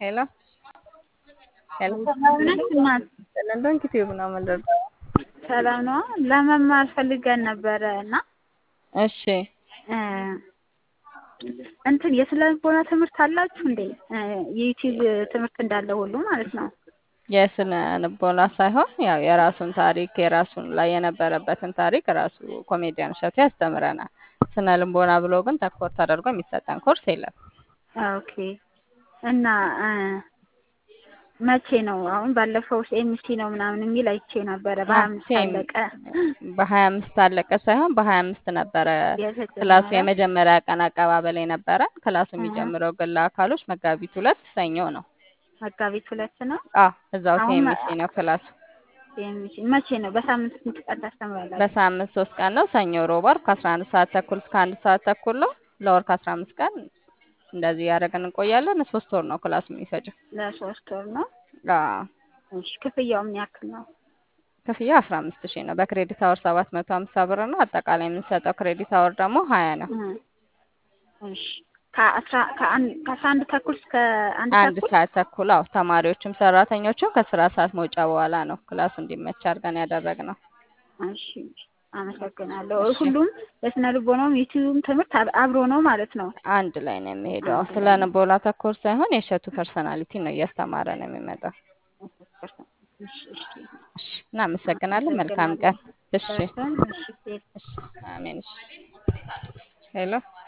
ሄሎ ሄሎ ሰላም ነሽ እናት? ለንደን ዩቲዩብ ነው የምንደርሰው። ሰላም ነው። ለመማር ፈልገን ነበረ እና እሺ እ እንትን የስነ ልቦና ትምህርት አላችሁ እንዴ? እ የዩቲዩብ ትምህርት እንዳለ ሁሉ ማለት ነው። የስነ ልቦና ሳይሆን ያው የራሱን ታሪክ የራሱን ላይ የነበረበትን ታሪክ ራሱ ኮሜዲያን እሸቱ ያስተምረናል። ስነ ልቦና ብሎ ግን ተኮር ተደርጎ የሚሰጠን ኮርስ የለም። ኦኬ እና እ መቼ ነው? አሁን ባለፈው ኤምሲ ነው ምናምን የሚል አይቼ ነበረ። በሀያ አምስት ሴም አለቀ በሀያ አምስት አለቀ ሳይሆን በሀያ አምስት ነበረ ክላሱ የተጀመረ የመጀመሪያ ቀን አቀባበል የነበረ። ክላሱ እ የሚጀምረው ግን ለአካሎች መጋቢት ሁለት ሰኞ ነው። መጋቢት ሁለት ነው። አ እዛው አሁን ሲኤምሲ ነው ክላሱ። ኤምሲ መቼ ነው? በሳምንት ስንት ቀን ታስተምራላችሁ? በሳምንት ሶስት ቀን ነው። ሰኞ፣ ሮብ፣ ዓርብ ከአስራ አንድ ሰዓት ተኩል እስከ አንድ ሰዓት ተኩል ነው። ለወር ከአስራ አምስት ቀን እንደዚህ ያደረገን እንቆያለን። ሶስት ወር ነው ክላሱ የሚፈጀው። ለሶስት ወር ነው። አዎ እሺ ክፍያው ምን ያክል ነው? ክፍያ አስራ አምስት ሺህ ነው። በክሬዲት አወር ሰባት መቶ ሀምሳ ብር ነው። አጠቃላይ የምንሰጠው ክሬዲት አወር ደግሞ ሀያ ነው። እ እሺ ከአስራ ከአንድ ከአስራ አንድ ተኩል እስከ አንድ አንድ ተኩል ሰዓት ተኩል አዎ። ተማሪዎችም ሰራተኞችም ከስራ ሰዓት መውጫ በኋላ ነው ክላሱ እንዲመች አድርገን ያደረግነው። እሺ አመሰግናለሁ። እሺ ሁሉም የስነ ልቦናውም ዩቲዩብም ትምህርት አብ- አብሮ ነው ማለት ነው። አንድ ላይ ነው የሚሄደው። አንድ ስለ ላይ ነው። ልቦና ተኮር ሳይሆን የእሸቱ ፐርሰናሊቲ ነው እያስተማረ ነው የሚመጣው። እሺ እሺ እሺ እናመሰግናለን። መልካም ቀን። አመሰግናለሁ። እሺ ደርሰን እሺ እሺ አሜን። እሺ ሄሎ